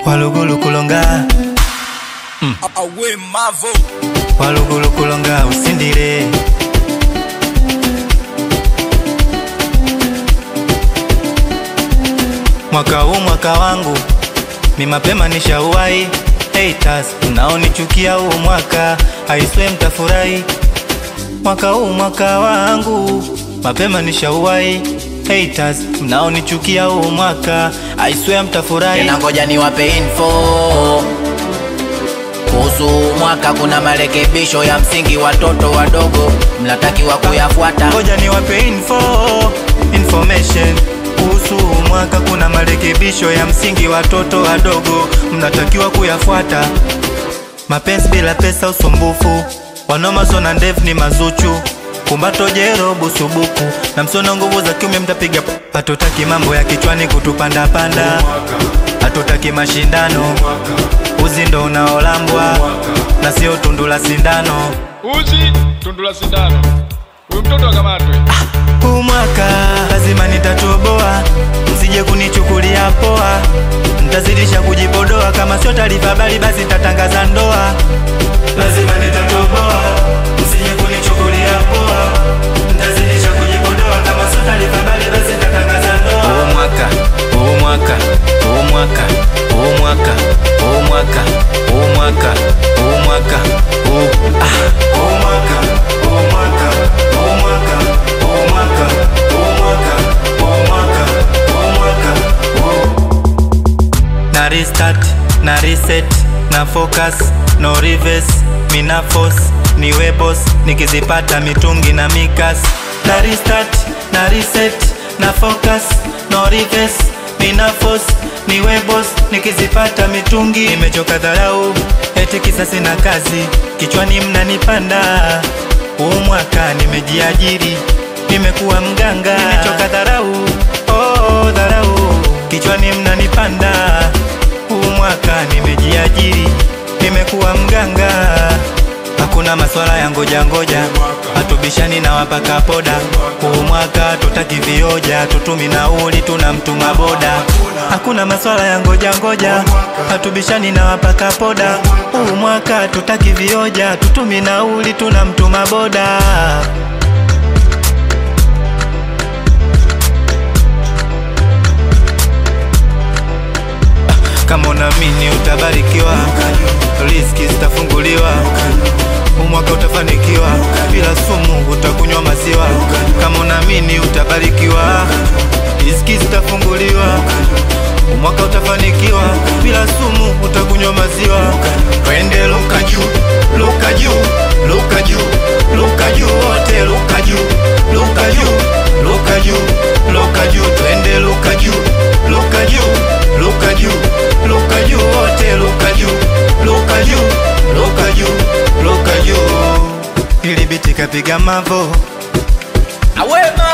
walugulu kulonga awe mavo walugulu kulonga usindile mwaka huu mwaka wangu mi mapema nishauwai haters unaonichukia huu mwaka aiswe mtafurahi mwaka huu mwaka wangu mapema nishauwai haters mnaonichukia huu mwaka aiswe mtafurahi tena ngoja niwape info kuhusu mwaka kuna marekebisho ya msingi watoto wadogo mnatakiwa kuyafuata ngoja niwape info information kuhusu huu mwaka kuna marekebisho ya msingi watoto wadogo mnatakiwa kuyafuata mapenzi bila pesa usumbufu wanomaso na ndevu ni mazuchu kumbato jero busubuku na msono nguvu za kiume mtapiga p- hatutaki mambo ya kichwani kutupandapanda hatutaki mashindano uzi ndo unaolambwa na sio tundu la sindano uzi tundula sindano huyu mtoto akamatwe huu mwaka lazima nitatoboa, msije kunichukulia poa, nitazidisha kujipodoa, kama sio taarifa habari basi nitatangaza ndoa. Lazima nitatoboa, msije kunichukulia poa, nitazidisha kujipodoa, kama sio taarifa habari basi nitatangaza ndoa. Huu mwaka, huu mwaka, huu mwaka, huu mwaka, huu mwaka, huu mwaka, huu mwaka, huu ah, huu mwaka, huu mwaka, huu mwaka, huu mwaka, huu mwaka, huu mwaka, huu mwaka, huu na restart na reset na focus no reverse mina force niwe boss nikizipata mitungi na mikas na restart na reset na focus no reverse mina force niwe boss nikizipata mitungi nimechoka dharau eti kisa sina kazi kichwani mnanipanda huu mwaka nimejiajiri nimekuwa mganga nimechoka dharau oh, dharau kichwani mnanipanda huu mwaka nimejiajiri nimekuwa mganga hakuna maswala ya ngoja ngoja hatubishani na wapaka poda huu mwaka tutaki vioja tutumi nauli tuna mtuma boda hakuna maswala ya ngoja ngoja hatubishani na wapaka poda huu mwaka tutaki vioja tutumi nauli tuna mtuma boda kama unaamini utabarikiwa, riziki zitafunguliwa, umwaka utafanikiwa, bila sumu utakunywa maziwa. Kama unaamini utabarikiwa, riziki zitafunguliwa, umwaka utafanikiwa, bila sumu utakunywa maziwa. Twende luka juu, luka juu, luka juu, luka juu, wote luka juu, luka juu, luka juu, luka juu, twende luka juu, luka juu, luka juu, luka juu, wote luka juu, luka juu, luka juu, luka juu. Ili biti kapiga mavo awe